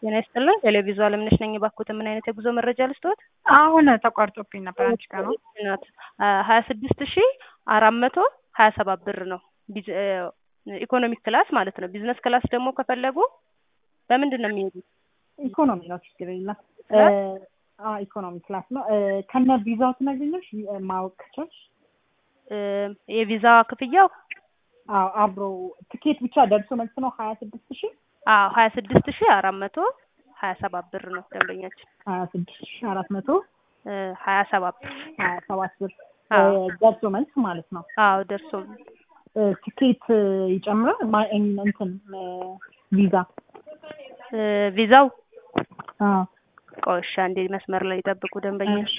ጤና ይስጥልን። ቴሌቪዥን አለምነሽ ነኝ። ባኩት ምን አይነት የጉዞ መረጃ ልስጥዎት? አሁን ተቋርጦብኝ ነበር። አንቺ ጋር ነው። ናት ሀያ ስድስት ሺ አራት መቶ ሀያ ሰባት ብር ነው። ቢዝ- እ፣ ኢኮኖሚክ ክላስ ማለት ነው። ቢዝነስ ክላስ ደግሞ ከፈለጉ በምንድን ነው የሚሄዱት? ኢኮኖሚ ነው፣ ችግር የለም። ክላስ? አዎ ኢኮኖሚ ክላስ ነው። እ፣ ከነ ቪዛው ትነግሪኛለሽ? እ፣ ማወቅ ከቻልሽ? እ፣ የቪዛ ክፍያው አዎ አብሮ ትኬት ብቻ ደርሶ መልስ ነው ሀያ ስድስት ሺ አዎ ሀያ ስድስት ሺ አራት መቶ ሀያ ሰባት ብር ነው ደንበኛችን ሀያ ስድስት ሺ አራት መቶ እ፣ ሀያ ሰባት ብር ሀያ ሰባት ብር አዎ። እ፣ ደርሶ መልስ ማለት ነው። አዎ ደርሶ እ፣ ትኬት እ፣ ይጨምራል ማ- እን- እንትን እ፣ ቪዛ እ፣ ቪዛው አዎ ቆሻ እንዴ መስመር ላይ ይጠብቁ ደንበኛ እሺ።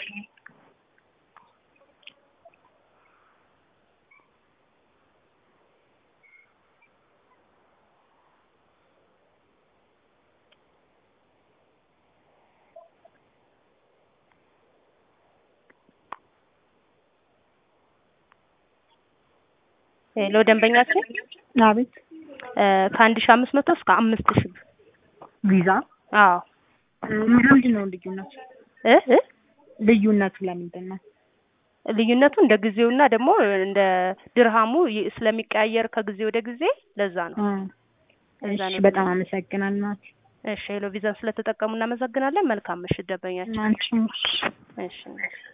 ሄሎ ደንበኛችን አቤት እ፣ ከአንድ ሺ አምስት መቶ እስከ አምስት ሺ ብር ቪዛ አዎ እ፣ ምንድን ነው ልዩነቱ? እ እ ልዩነቱ ለምንድን ነው? ልዩነቱ እንደ ጊዜውና ደግሞ እንደ ድርሃሙ ይ- ስለሚቀያየር ከጊዜ ወደ ጊዜ ለዛ ነው። እ፣ ለዛ እሺ ነው። በጣም አመሰግናለሁ። እሺ ሄሎ ቪዛን ስለተጠቀሙ እናመሰግናለን። መልካም ምሽት ደንበኛችን። አንቺም እሺ